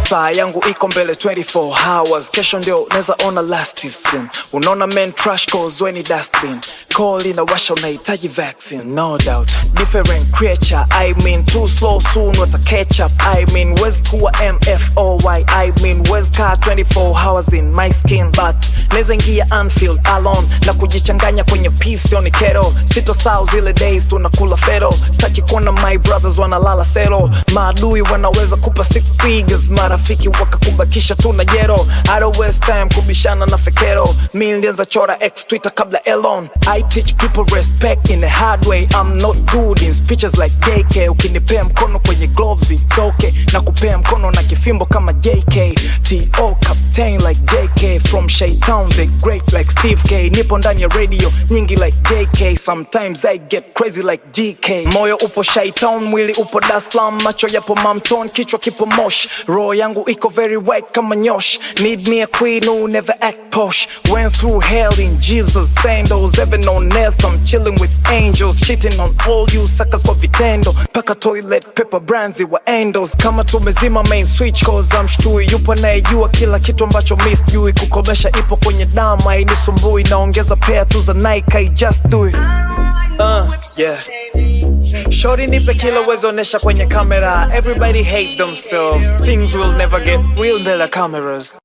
saa yangu iko mbele 24 hours kesho ndio neza ona last season unaona men trash cause weni dustbin call inawasha unahitaji vaccine no doubt different creature i mean too slow soon wata catch up i mean wezi kuwa mfoy i mean wezi kaa 24 hours in my skin but neza ingia anfield alone na kujichanganya kwenye peace oni kero sito sao zile days tunakula fero staki kuona my brothers wanalala sero maadui wanaweza kupa six figures marafiki wakakubakisha tu na jero I don't waste time kubishana na fekero mi nilianza chora x twitter kabla elon i teach people respect in a hard way i'm not good in speeches like jk ukinipea mkono kwenye gloves it's okay na kupea mkono na kifimbo kama jk to captain like jk from shaytown the great like steve k nipo ndani ya radio nyingi like jk sometimes i get crazy like gk moyo upo shaytown mwili upo Dar es Salaam macho yapo mamton kichwa kipo mosh roho yangu iko very white kama nyosh need me a queen who never act posh went through hell in jesus sandals heaven on earth i'm chilling with angels shitting on all you suckers kwa vitendo paka toilet paper brands wa angels kama tumezima main switch cause I'm shtui yupo anayejua kila kitu ambacho mi sijui kukomesha ipo kwenye damu hainisumbui naongeza pea tu za Nike I just do it uh, yeah Shorty nipe kila uwezonesha kwenye kamera Everybody hate themselves Things will never get real mbele ya cameras